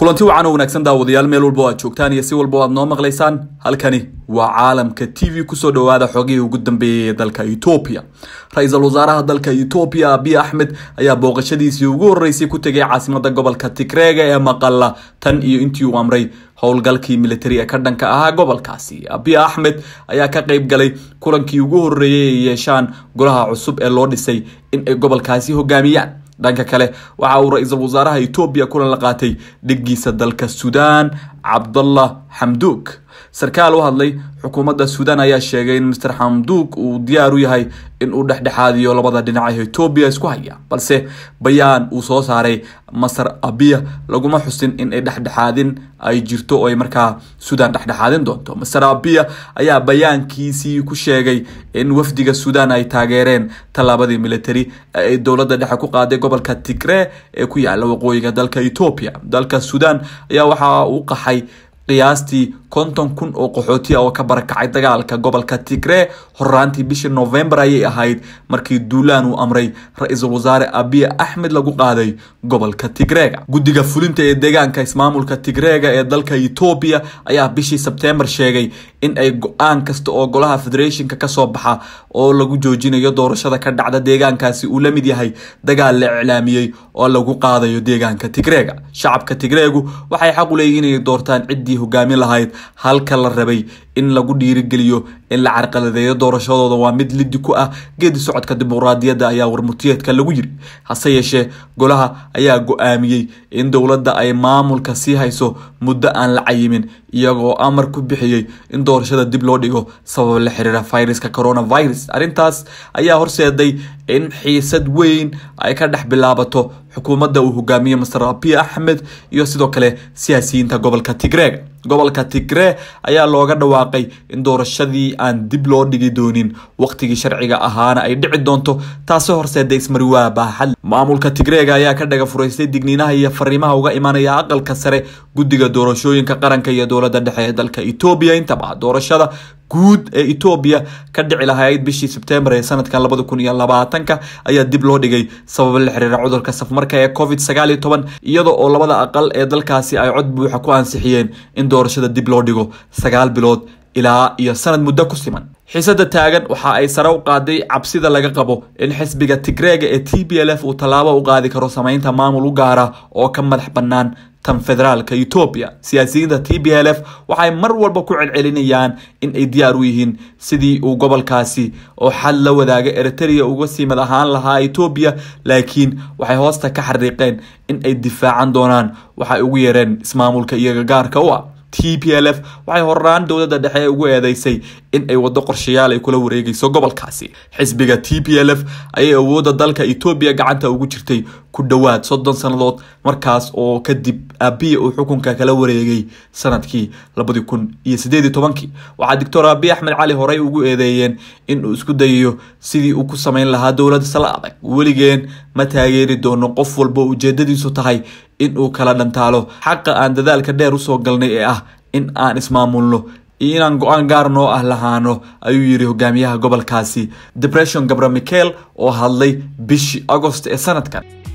kulanti wacan oo wanaagsan daawadayaal meel walba o aad joogtaan iyo si walba o aad noo maqlaysaan halkani waa caalamka t v kusoo dhawaada xogihii ugu dambeeyay ee dalka etoobiya ra-iisul wasaaraha dalka etoobiya abiy axmed ayaa booqashadiisii ugu horeysay ku tegay caasimada gobolka tigreega ee maqala tan iyo intii uu amray howlgalkii militari ee ka dhanka ahaa gobolkaasi abiy axmed ayaa ka qeyb galay kulankii ugu horeeyay ay yeeshaan golaha cusub ee loo dhisay in ay gobolkaasi hogaamiyaan dhanka kale waxa uu ra-iisul wasaaraha etoobiya kulan la qaatay dhigiisa dalka suudaan cabdallah xamduug sarkaal u hadlay xukuumadda suudaan ayaa sheegay in master xamduug uu diyaar u yahay in uu dhexdhexaadiyo labada dhinac ee etoobiya isku haya balse bayaan uu soo saaray masar abiya laguma xusin in ay dhexdhexaadin ay jirto oo ay markaa suudaan dhexdhexaadin doonto master abiya ayaa bayaankiisii ku sheegay in wafdiga suudaan ay taageereen tallaabadii military ee ay dowladda dhexe ku qaaday gobolka tigree ee ku yaala waqooyiga dalka etoobiya dalka suudaan ayaa waxa uu qaxay qiyaastii konton kun oo qaxooti ah oo ka barakacay dagaalka gobolka tigree horaantii bishii novembar ayay ahayd markii duulaan uu amray ra-iisul wasaare abiy axmed lagu qaaday gobolka tigreega guddiga fulinta ee deegaanka ismaamulka tigreega ee dalka etoobiya ayaa bishii sebtembar sheegay in ay go-aan kasta oo golaha federationka kasoo baxa oo lagu joojinayo doorashada ka dhacda deegaankaasi uu la mid yahay dagaal la iclaamiyey oo lagu qaadayo deegaanka tigreega shacabka tigreegu waxay xaq u leeyihin inay doortaan ciddii hogaamin lahayd halka la rabay in lagu dhiirigeliyo in la carqaladeeyo doorashadooda waa mid lidi ku ah geedi socodka dimuqraadiyadda ayaa warmutiyeedka lagu yiri hase yeeshee golaha ayaa go-aamiyey in dowladda ay maamulka sii hayso muddo aan la cayimin iyagoo amar ku bixiyey in doorashada dib loo dhigo sabab la xiriira viruska coronavirus arrintaas ayaa horseeday in xiisad weyn ay ka dhex bilaabato xukuumadda uu hogaamiye master abiy axmed iyo sidoo kale siyaasiyiinta gobolka tigreega gobolka tigree ayaa looga dhawaaqay in doorashadii aan dib loo dhigi doonin waqtigii sharciga ahaana ay dhici doonto taasoo horseeda ismariwaa baaxad maamulka tigreega ayaa ka dhaga furaystay digniinaha iyo fariimaha uga imanaya aqalka sare guddiga doorashooyinka qaranka iyo dowladda dhexe ee dalka etoobiya intaba doorashada guud ee etoobiya ka dhici lahayd bishii sebtembar ee sanadkan labada kun iyo labaatanka ayaa dib loo dhigay sababo la xiriira cudurka safmarka ee covid sagaal iyo toban iyada oo labada aqal ee dalkaasi ay cod buuxa ku ansixiyeen in doorashada dib loo dhigo sagaal bilood ilaa iyo sanad muddo ku siman xiisada taagan waxa ay sare u qaaday cabsida laga qabo in xisbiga tigreega ee t b l f uu tallaabo u qaadi karo sameynta maamul u gaara oo ka madax bannaan tan federaalka etoobiya siyaasiyiinta t b l f waxay mar walba ku celcelinayaan in ay diyaar u yihiin sidii uu gobolkaasi oo xad la wadaaga eritrea uga sii mad ahaan lahaa etoobiya laakiin waxay hoosta ka xariiqeen in ay difaacan doonaan waxay ugu yeereen ismaamulka iyaga gaarka u ah t p l f waxay horaan dowladda dhexe ugu eedeysay in ay waddo qorshayaal ay kula wareegeyso gobolkaasi xisbiga t p l f ayay awoodda dalka etoobiya gacanta ugu jirtay ku dhowaad soddon sannadood markaas oo kadib abiya uu xukunka kala wareegay sanadkii labadi kun iyo sideed iyo tobankii waxaa doctor abiy axmed cali horey ugu eedeeyeen in uu isku dayayo sidii uu ku sameyn lahaa dowlad sala adag weligeen ma taageeri doono qof walba ujeedadiisu tahay in uu kala dhantaalo xaqa aan dadaalka dheer usoo galnay ee ah in aan ismaamulno iyo inaan go-aan gaar noo ah lahaano ayuu yiri hogaamiyaha gobolkaasi depression gabra michael oo hadlay bishii agost ee sanadkan